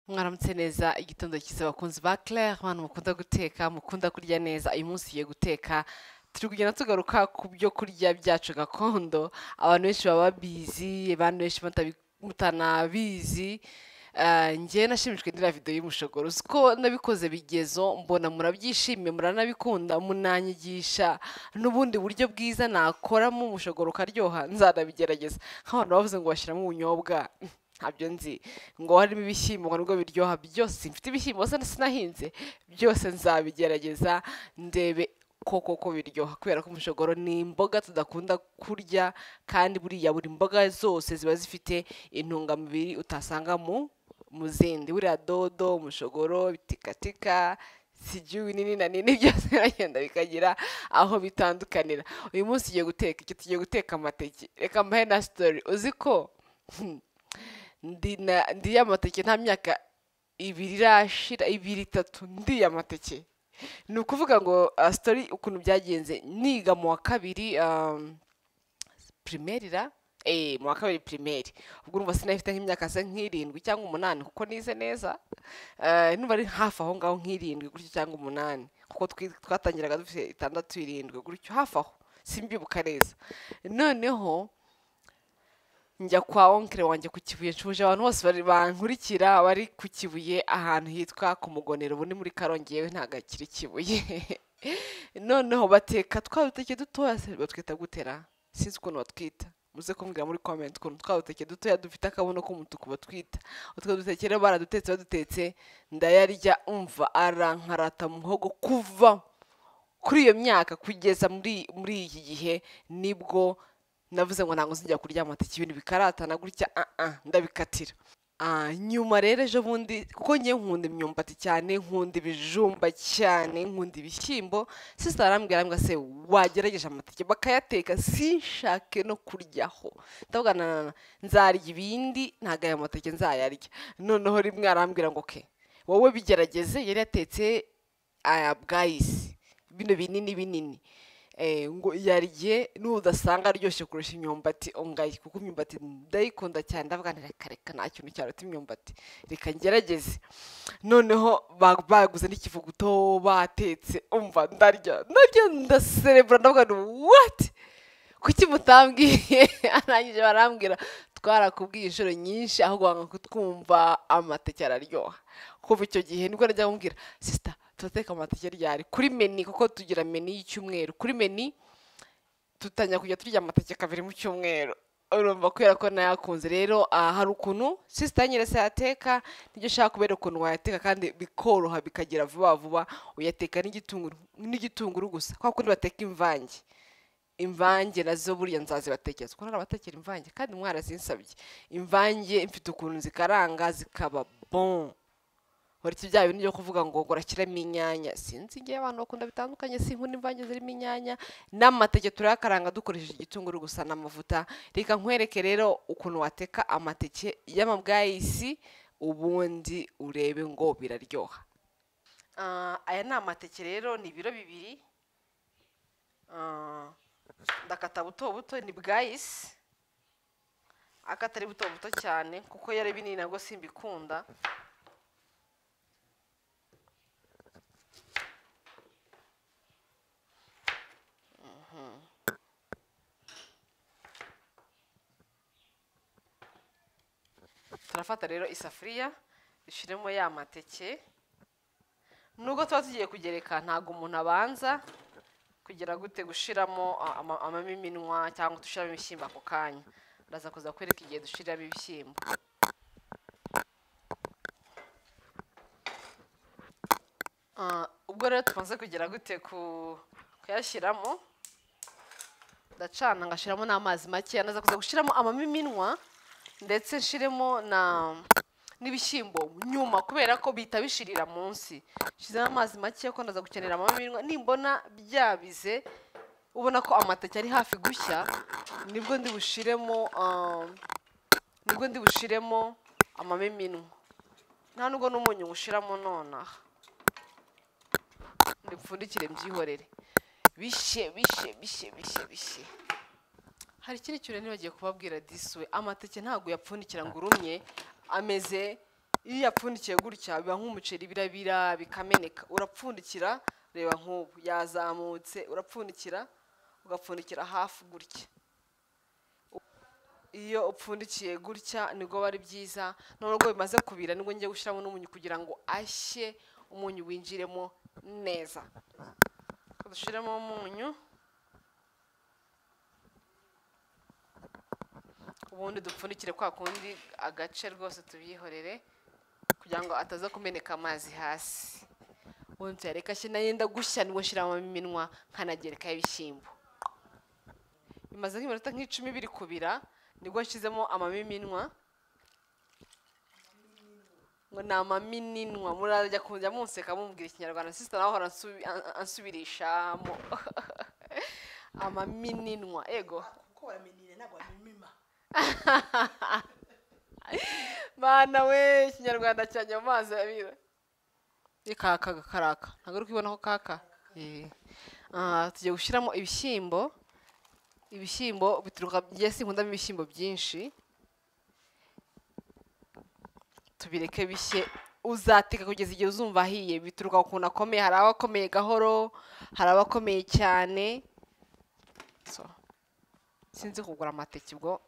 Mwaramutse neza igitondo cyiza bakunzi ba Claire abantu mukunda guteka mukunda kurya neza uyu munsi tugiye guteka turi kugenda tugaruka ku byo kurya byacu gakondo abantu benshi baba babizi abantu benshi batabi- mutanabizi Eh, njye nashimishwe n'iriya video y'umushogoro uzi ko nabikoze bigezo mbona murabyishimiye muranabikunda munanyigisha n'ubundi buryo bwiza nakoramo umushogoro ukaryoha nzanabigerageza nk'abantu bavuze ngo bashyiramo ubunyobwa ntabyo nzi ngo harimo ibishyimbo ngo nibwo biryoha byose mfite ibishyimbo se sinahinze byose nzabigerageza ndebe koko ko biryoha kubera ko umushogoro ni imboga tudakunda kurya kandi buriya buri mboga zose ziba zifite intungamubiri utasanga mu mu zindi buriya dodo umushogoro bitikatika sijui binini na nini byose biragenda bikagira aho bitandukanira uyu munsi tugiye guteka iki tugiye guteka amateke reka mbahe na sitori uzi ko ndi na ndiye amateke nta myaka ibiri irashira ibiri itatu ndiye amateke ni ukuvuga ngo ah, sitori ukuntu byagenze niga mu wa kabiri ah, pirimeri ra eee mu wa kabiri pirimeri ubwo urumva sinafite nk'imyaka se nk'irindwi cyangwa umunani kuko nize neza Eh, numva ari hafi aho ngaho nk'irindwi gutyo cyangwa umunani kuko twi- twatangiraga dufite itandatu irindwi gutyo hafi aho simbyibuka neza noneho njya kwa onkere wanjye ku kibuye nshuje abantu bose bari bankurikira bari ku kibuye ahantu hitwa ku mugonero ubu ni muri karongi yewe ntabwo akiri kibuye noneho bateka twa duteke dutoya se batwita gutera sinzi ukuntu batwita muze kumbwira muri comment ukuntu twa duteke dutoya dufite akabuno k'umutuku batwita utwo duteke rero baradutetse badutetse ndayarya umva arankarata muhogo kuva kuri iyo myaka kugeza muri muri iki gihe nibwo navuze ngo ntabwo nzijya kurya amateke ibintu bikaratana gutya ah ah ndabikatira Ah, nyuma rero ejo bundi kuko ngewe nkunda imyumbati cyane nkunda ibijumba cyane nkunda ibishyimbo sisita arambwira arambwira se wagerageje amateke bakayateka sinshake no kuryaho ndavuga na na na, nzarya ibindi ntabwo aya mateke nzayarya noneho rimwe arambwira ngo ke wowe bigerageze yari yatetse aya bwayisi bino binini binini Eh, ngo yarye n'udasanga aryoshye kurusha imyumbati ongaye kuko imyumbati ndayikunda cyane ndavuga nti reka reka nta kintu cyaruta imyumbati reka ngerageze noneho ba- baguze n'ikivuguto batetse umva ndarya ndarya ndaserebura ndavuga nti wati kuki mutambwiye arangije barambwira twarakubwiye inshuro nyinshi ahubwo wanga kutwumva amateke araryoha kuva icyo gihe nibwo najya kumbwira sisita turateka amateke ryari kuri meni kuko tugira meni y'icyumweru kuri meni dutangira kujya turya amateke kabiri mu cyumweru urumva kubera ko nayakunze rero ah, hari ukuntu sisita nyine se yateka nibyo ushaka kubera ukuntu wayateka kandi bikoroha bikagira vuba vuba uyateka n'igitunguru n'igitunguru gusa kwa kundi bateka imvange imvange nazo buriya nzazibatekeza kuko narabatekera imvange kandi mwarazinsabye imvange mfite ukuntu zikaranga zikaba bon uretse bya bintu byo kuvuga ngo ngo urashyiramo inyanya sinzi igihe abantu bakunda bitandukanye sinkunda imvange zirimo inyanya n'amateke turayakaranga dukoresheje igitunguru gusa n'amavuta reka nkwereke rero ukuntu wateka amateke y'amabwayisi ubundi urebe ngo biraryoha Ah, aya ni amateke rero ni ibiro bibiri Ah, ndakata buto buto ni bwayisi akatari buto buto cyane kuko yari binini nabwo simbikunda turafata rero isafuriya dushyiremo ya mateke nubwo tuba tugiye kugereka ntabwo umuntu abanza kugira gute gushiramo a- ama- amamininwa cyangwa dushyiramo ibishyimbo ako kanya ndaza kuza kwereka igihe dushyiramo ibishyimbo Ah, ubwo rero tumaze kugira gute ku kuyashyiramo ndacana ngashyiramo n'amazi make naza kuza gushyiramo amamininwa ndetse nshiremo na n'ibishyimbo nyuma kubera ko bihita bishirira munsi nshyizemo amazi make ko ndaza gukenera amamininwa nimbona byabize ubona ko amateke ari hafi gushya nibwo ndi bushiremo ah, nibwo ndi bushiremo amamininwa nta nubwo n'umunyu ngushiramo nonaha ndipfundikire mbyihorere bishe bishe bishe bishe bishe hari ikindi kintu nibagiye kubabwira disi we amateke ntabwo yapfundikira ngo urumye ameze iyo yapfundikiye gutya biba nk'umuceri birabira bikameneka urapfundikira reba nk'ubu yazamutse urapfundikira ugapfundikira hafi gutya iyo upfundikiye gutya nibwo aba ari byiza nubwo bimaze kubira nibwo ngiye gushyiramo n'umunyu kugira ngo ashye umunyu winjiremo neza dushyiramo umunyu ubundi dupfundikire kwa kundi agace rwose tubyihorere kugira ngo ataza kumeneka amazi hasi ubundi tuyareka ashye nayenda gushya nibwo nshyiramo iminwa nkanagerekaho ibishyimbo bimaze nk'iminota nk'icumi biri kubira nibwo nshyizemo amabiminwa ngo ni amamininwa murajya kujya munseka mubwira ikinyarwanda sisita nawe ahora ansubi- an- ansubirishamo amamininwa ego kuko baramenyire ntabwo bamimima mana we ikinyarwanda cyanjye mu mazi abira ikaka gakaraka ntabwo uri kubibona ko kaka Eh. Ah, tugiye gushyiramo ibishyimbo ibishyimbo bituruka njye sinkundamo ibishyimbo byinshi tubireke bishye uzateka kugeza igihe uzumva ahiye bituruka ku kuntu akomeye hari abakomeye gahoro hari abakomeye cyane So, sinzi kugura amateke ubwo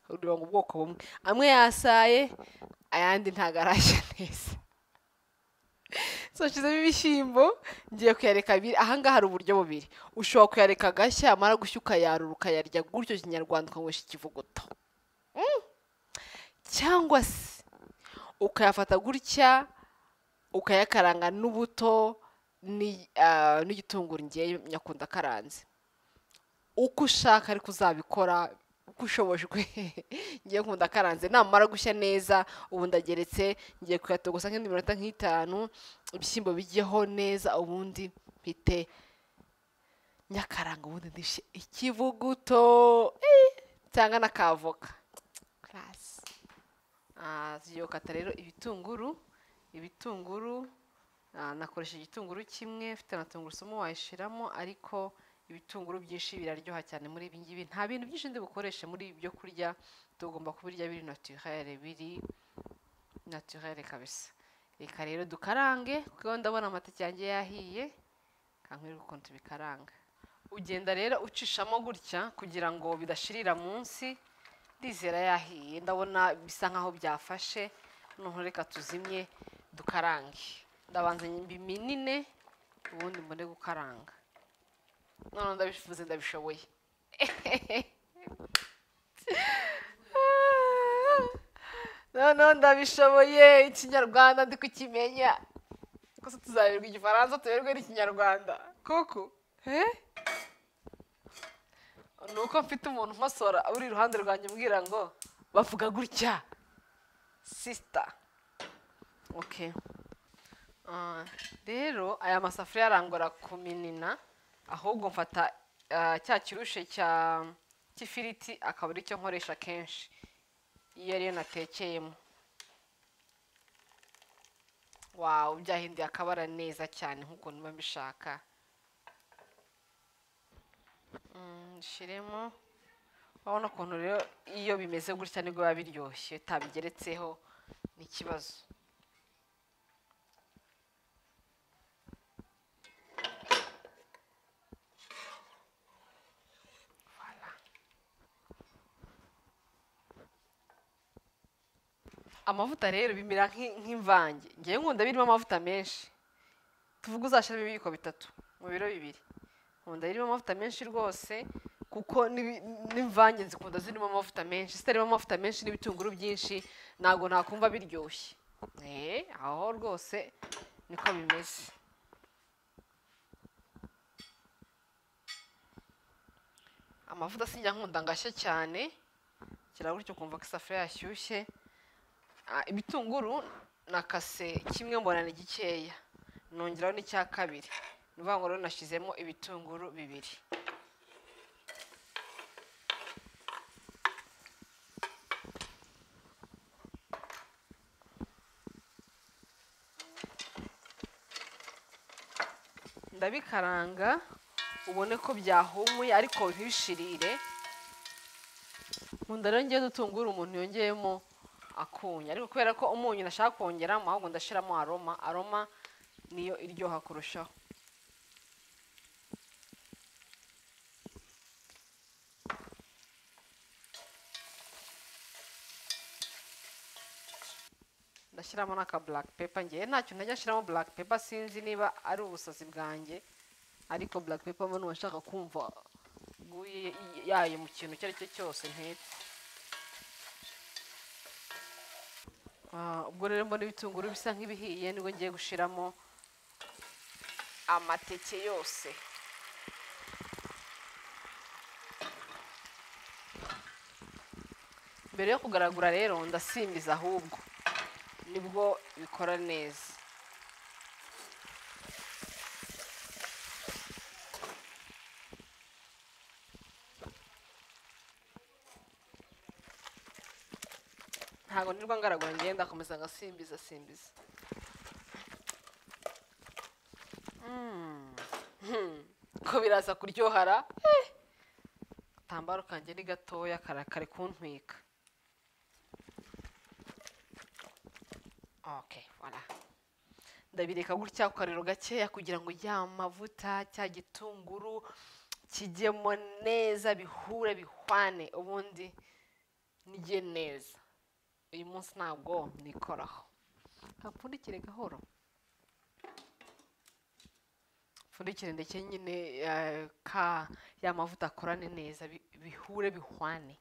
ureba ngo ubwoko bumwe amwe yasaye ayandi ntabwo arashya neza so nshyizemo ibishyimbo ngiye kuyareka abiri ahangaha hari uburyo bubiri ushobora kuyareka agashya amara gushya ukayarura ukayarya gutyo kinyarwanda ukanywesha ikivuguto Mm. cyangwa se ukayafata gutya ukayakaranga n'ubuto ni- ah, n'igitunguru ngewe nyakunda karanze uko ushaka ariko uzabikora uko ushobojwe ngiye nkunda karanze namara gushya neza ubu ndageretse ngiye kuyatogosa nk'indi minota nk'itanu ibishyimbo bijyeho neza ubundi mpite nyakaranga ubundi ndishe ikivuguto eh, cyangwa na kavoka karasi tugiye gukata rero ibitunguru ibitunguru ah, nakoresha igitunguru kimwe mfite na tungurusumu wayishyiramo ariko ibitunguru byinshi biraryoha cyane muri ibi ngibi nta bintu byinshi ndi bukoreshe muri ibyo kurya tugomba kubirya biri naturere biri naturere kabisa reka rero dukarange kuko ndabona amateke yanjye yahiye kankwereka ukuntu tubikaranga ugenda rero ucishamo gutya kugira ngo bidashirira munsi ndizera yahiye ndabona bisa nkaho byafashe noneho reka tuzimye dukarange ndabanza biminine ubundi mbone gukaranga noneho ndabivuze ndabishoboye noneho ndabishoboye ikinyarwanda ndi kukimenya kose tuzaberwa igifaransa tuberwe n'ikinyarwanda kuko he ni uko mfite umuntu unkosora uri iruhande rwanjye umbwira ngo bavuga gutya sisita oke Ah, rero aya masafuriya arangora ku minina ahubwo mfata ah, cya kirushe cya cy'ifiriti akaba ari cyo nkoresha kenshi iyo ariyo natekeyemo wawu byahinduye akabara neza cyane nk'ukuntu mba mbishaka Mm, nshyiremo urabona ukuntu rero iyo bimeze gutya nibwo biba biryoshye utabigeretseho ni ikibazo amavuta rero bimera nk'i- nk'imvange ngewe nkunda birimo amavuta menshi tuvuge uzashyiramo ibiyiko bitatu mu biro bibiri nkunda birimo amavuta menshi rwose kuko n'ibi- n'imvange zikunda zirimo amavuta menshi zitarimo amavuta menshi n'ibitunguru byinshi ntabwo nakumva biryoshye eee aho rwose niko bimeze amavuta sinjya nkunda ngo ashye cyane kira gutyo ukumva ko isafuriya yashyushye Ah, ibitunguru nakase kimwe mbona ni gikeya nongeraho n'icya kabiri ni ukuvuga ngo rero nashyizemo ibitunguru bibiri ndabikaranga ubone ko byahumuye ariko ntibishirire nkunda rero ngewe dutungura umuntu yongeyemo akunye ariko kubera ko umunyu nashaka kongeramo ahubwo ndashyiramo aroma aroma niyo iryoha kurushaho ndashyiramo n'aka black pepper ngewe ntacyo ntajya nshyiramo black pepper sinzi niba ari ubusazi bwanjye ariko black pepper mba numva nshaka kumva guye yayo mu kintu icyo ari cyo cyose ntetse Ah, ubwo rero mbona ibitunguru bisa nk'ibihiye nibwo ngiye gushyiramo amateke yose mbere yo kugaragura rero ndasimbiza ahubwo nibwo bikora neza ntabwo nirwa ngaragura ngenda ndakomeza ngasimbiza simbiza Mm. Hmm. ko biraza kuryohara Eh. agatambaro kanjye ni gatoya karakare kuntwika okay voilà ndabireka gutya ku kariro gakeya kugira ngo ya mavuta cya gitunguru kijyemo neza bihure bihwane ubundi nige neza uyu munsi ntabwo nikoraho hapfundikire gahoro pfundikire ndetse nyine eh, ka ya mavuta akorane neza bi- bihure bihwane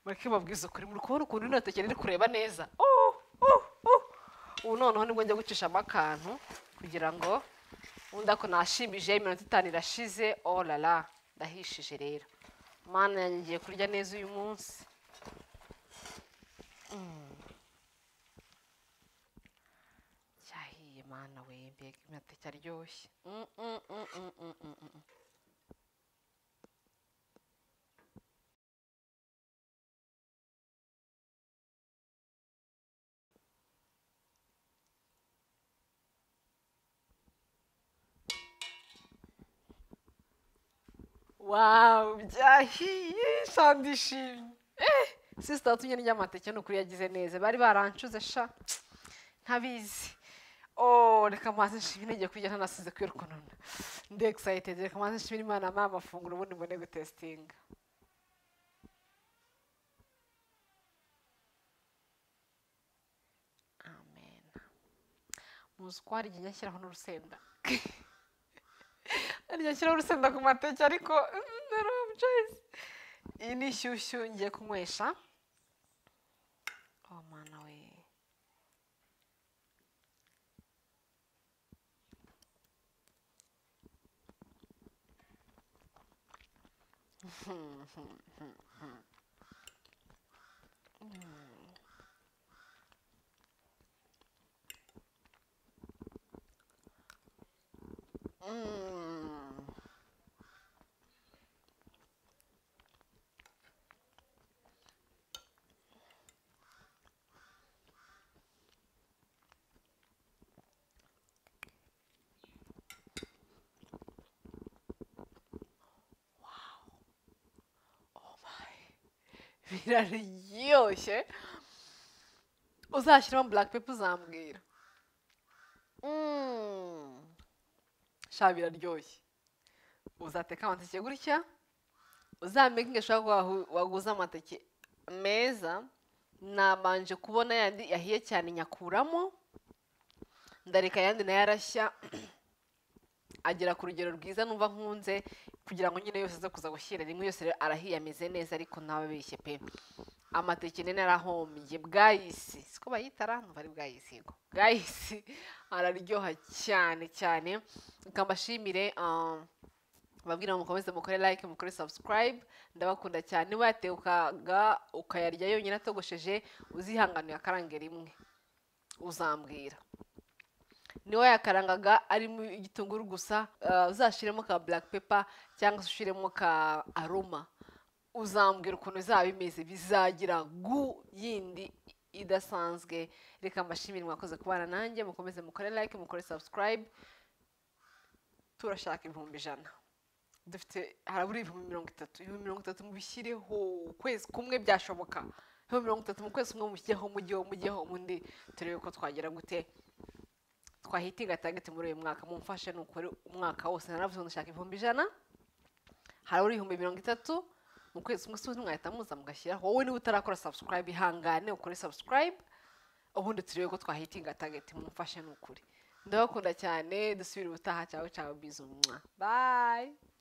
mureke mabwiza ukuri muri kubona ukuntu rino teke riri kureba neza Uh, uh, uh. ubu noneho nibwo njya gucishamo akantu kugira ngo undi ako nashimbije iminota itanu irashize oh la la ndahishije rero mana yanjye ngiye kurya neza uyu munsi cyahiye mana we mbega amateke aryoshye Mm, mm, mm, mm, mm, mm, mm. wawu byahiye sandishimye sisita watumye ndya amateke ni ukuri yagize neza bari barancuze sha ntabizi oh reka amazi nshimire ngiye kurya ntanasize kwirukununa ndi excited reka amazi nshimire imana amara amafunguro ubundi mbone gutesitinga amen muzi ko hari igihe njya nshyiraho n'urusenda harya nshyiraho urusenda ku mateke ariko mm, narrow choice iyi ni inshyushyu ngiye kunywesha oh mana we Mm. biraryoshye uzashyiramo black pepper uzambwira Mm. sha biraryoshye uzateka amateke gutya uzamenye ushobora kuba wahu- waguze amateke meza nabanje kubona yandi yahiye cyane nyakuramo ndareka ayandi nayo arashya agera ku rugero rwiza numva nkunze kugira ngo nyine yose aze kuza gushyira rimwe yose rero arahiye ameze neza ariko ntababeshye pe amateke nini arahombye bwayisi siko bayitara numva ari bwayisi yego bwayisi araryoha cyane cyane reka mbashimire ah, babwira ngo mukomeze mukore like mukore subscribe ndabakunda cyane niba yatekaga ukayarya yonyine atogosheje uzihanganiye akarange rimwe uzambwira niwe yakarangaga arimo igitunguru gusa ah, uzashyiremo ka black pepper cyangwa se ushyiremo ka aroma uzambwira ukuntu bizaba bimeze bizagira gu yindi idasanzwe reka mbashimire mwakoze kubana nanjye mukomeze mukore like mukore subscribe turashaka ibihumbi ijana dufite harabura ibihumbi mirongo itatu ibihumbi mirongo itatu mubishyireho ukwezi kumwe byashoboka nka mirongo itatu mu kwezi umwe mujyeho mujyeho mujyeho undi turebe ko twagera gute twahitinga tageti muri uyu mwaka mumfashe nukore umwaka wose naravuze ngo ndashaka ibihumbi ijana hari uri ibihumbi mirongo itatu mu kwezi kumwe se mwahita muza mugashyira wowe niba utarakora subscribe ihangane ukore subscribe ubundi turebe ko twahitinga tageti mumfashe nukuri ndabakunda cyane dusubire ubutaha cyawe cyawe bizu mwa bayi